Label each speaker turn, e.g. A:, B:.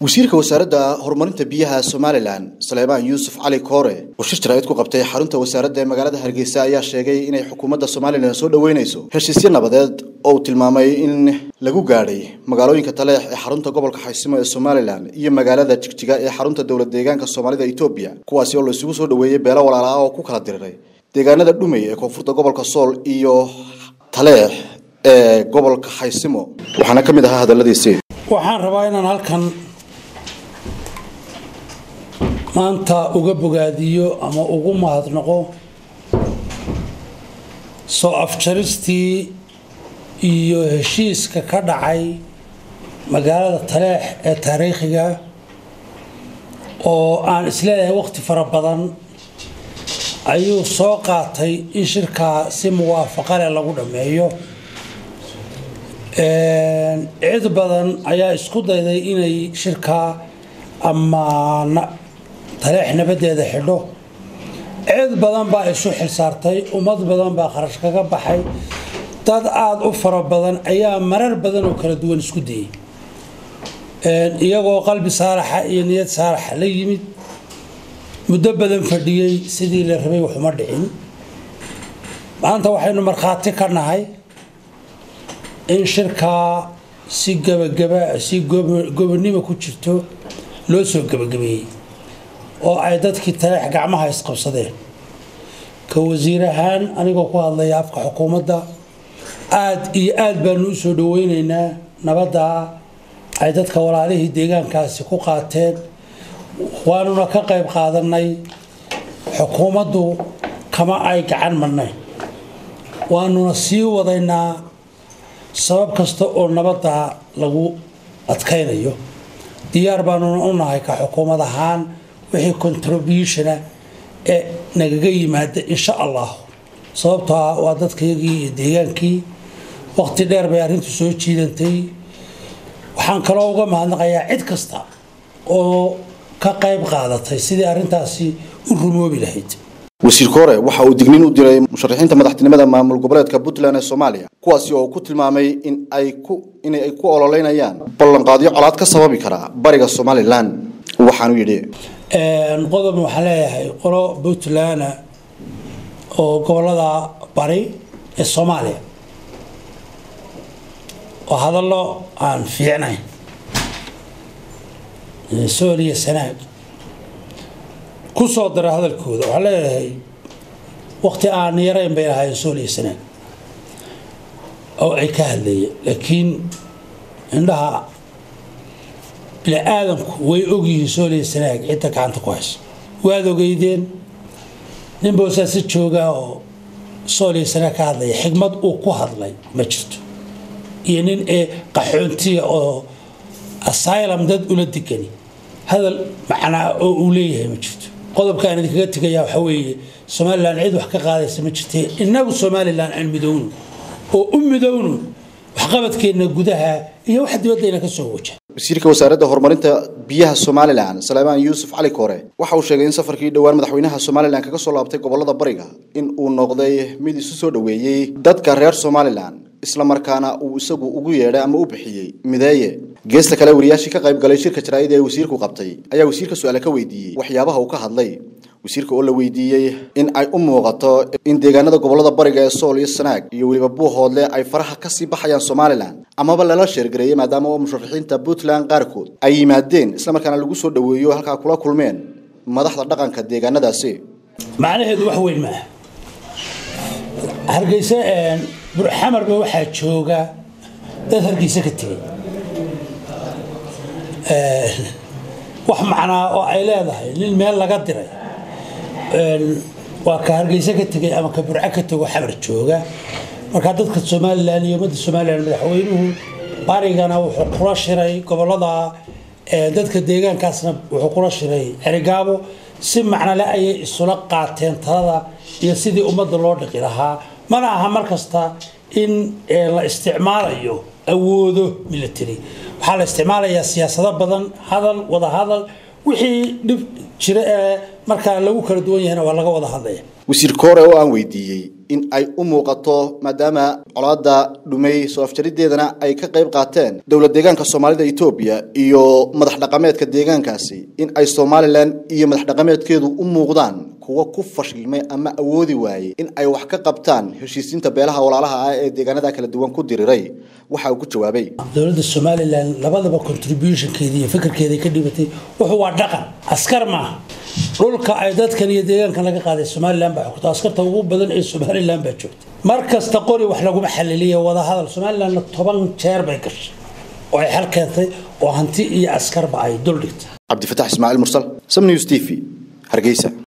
A: wasiirka wasaaradda horumarinta biyaha somalilan saleebaan yuusuf cali koore oo shir jaraa'id ku qabtay xarunta wasaaradda ee magaalada hargeysa ayaa sheegay inay xukuumadda somalilan soo dhoweynayso heshiisyo nabadeed oo uu tilmaamay in lagu gaadhay magaalooyinka taleex ee xarunta gobolka xaysimo ee somalilan iyo magaalada jigjiga ee xarunta dowlad deegaanka soomaalida etoobiya kuwaasi oo la isugu soo dhoweeyey beelo walaala ah oo ku kala diriray deegaanada dhumey ee koonfurta gobolka sool iyo taleex ee gobolka xaysimo waxaana ka mid ahaa hadalladiisi
B: waxaan rabaa inaan halkan maanta uga bogaadiyo ama ugu mahadnaqo soo afjaristii iyo heshiiska ka dhacay magaalada taleex ee taariikhiga oo aan isleeyahay waqti fara badan ayuu soo qaatay in shirkaa si muwaafaqo leh lagu dhammeeyo cid badan ayaa isku dayday inay shirkaa ama taleex nabadeeda xidho cid badan baa isu xilsaartay ummad badan baa kharash kaga baxay dad aada u fara badan ayaa marar badan oo kala duwan isku dayay iyagoo qalbi saalaxa iyo niyad saalaxa la yimid muddo badan fadhiyey sidii la rabay waxuma dhicin maanta waxaynu markhaati ka nahay in shirkaa si gabagaba si gobonimo ku jirto loo soo gebagabeeyey oo ay dadkii taleex gacmaha isqabsadeen ka wasiir ahaan anigoo ku hadlaya afka xukuumadda aada iyo aada baanu u soo dhaweyneynaa nabadda ay dadka walaalihii deegaankaasi ku qaateen waanuna ka qayb qaadanay xukuumaddu kama ay gacan marnayn waanuna sii wadaynaa sabab kasta oo nabadda lagu adkaynayo diyaar baanuna u nahay ka xukuumad ahaan wixii contributiona ee nagaga yimaada insha allah sababtoo ah waa dadkayagii iyo deegaankii waqti dheer bay arrintu soo jiidantay waxaan kaloo uga mahadnaqayaa cid kasta oo ka qayb qaadatay sidii arrintaasi u rumoobi lahayd
A: wasiir koore waxa uu digniin u diray musharaxiinta madaxtinimada maamul goboleedka puntland ee soomaaliya kuwaasi oo ku tilmaamay in ay ku inay ay ku ololeynayaan ballanqaadyo colaad ka sababi kara bariga somalilan waxaanu yidhi
B: qodob waxaan leeyahay qolo puntland oo gobolada bari ee soomaaliya oo hadallo aan fiicnayn sool iyo sanaag ku soo dara hadalkooda waxaan leeyahay waqti aan yarayn bay lahaayeen sool iyo sanaag oo ay ka hadlayeen laakiin indhaha bini aadamku way ogyihiin sooliya sanaag cidda gacanta ku hayso waad ogeydeen nin boosaasi joogaa oo sooliya sanaag ka hadlaya xigmad uu ku hadlay ma jirto iyo nin ee qaxoontiya oo asylum dad ula degani hadal macnaa oo uu leeyahay ma jirto qodobka aan idinkaga tegayaa waxaa weeye somalilan cid wax ka qaadaysa ma jirte innagu somalilan aan midowno oo u midowno waxqabadkeenna gudaha iyo wax dibaddayna ka soo waja
A: wasiirka wasaaradda horumarinta biyaha somalilan saleebaan yuusuf cali koore waxa uu sheegay in safarkii dhowaan madaxweynaha somalilan kaga soo laabtay gobolada bariga in uu noqday mid isu soo dhoweeyey dadka reer somalilan isla markaana uu isagu ugu yeedhay ama u bixiyey mideeye geesta kale wariyaashii ka qayb galay shirka jaraa'id ee wasiirku qabtay ayaa wasiirka su-aale ka weydiiyey waxyaabaha uu ka hadlay wasiirka oo la weydiiyey in ay u muuqato in deegaanada gobolada bariga ee sool iyo sanaag iyo weliba buuhoodle ay faraha kasii baxayaan somalilan amaba lala sheergareeyey maadaama oo musharaxiinta puntland qaarkood ay yimaadeen islamarkaana lagu soo dhoweeyo halkaa kula kulmeen madaxda dhaqanka deegaanadaasi
B: macnaheedu wax weyn maaha hargeysa burxamarba waxaa jooga dad hargeysa ka tegay wax macnaa oo ay leedahay nin meel laga diray waa ka hargeysa ka tegay ama ka burco ka tego xamar jooga markaa dadka somalilan iyo ummadda somalilan madaxweynuhu barigana wuxuu kula shiray gobolada dadka deegaankaasna wuxuu kula shiray cerigaabo si macnole ayay isula qaateen talada iyo sidii ummadda loo dhiqi lahaa mana aha mar kasta in la isticmaalayo awoodo military waxaa la isticmaalayaa siyaasado badan hadal wada hadal wixii dhib jira ee markaa lagu kala duwan yahayna waa laga wada hadlaya
A: wasiir koore oo aan weydiiyey in ay u muuqato maadaama colaada dhumay soo afjarideedana ay ka qayb qaateen dowlad deegaanka soomaalida etoobiya iyo madax dhaqameedka deegaankaasi in ay somalilan iyo madax dhaqameedkeedu u muuqdaan kuwa ku fashilmay ama awoodi waayey in ay wax ka qabtaan heshiisiinta beelaha walaalaha ah ee deegaanada kala duwan ku diriray waxa uu ku jawaabay
B: dowladda somalilan labadaba contributionkeeda iyo fikirkeeda ka dhibatay wuxuu waa dhaqan askar maaha dhulka ay dadkan iyo deegaankan laga qaaday somalilan baa xogta askarta ugu badan ee somalilan baa joogta mar kasta qori wax laguma xaliliya wadahadal somalilanna toban jeer bay gashay oo ay xal keentay oo hanti iyo askarba ay duldhigtay
A: cabdifatax ismaaciil mursal sam news t v hargeysa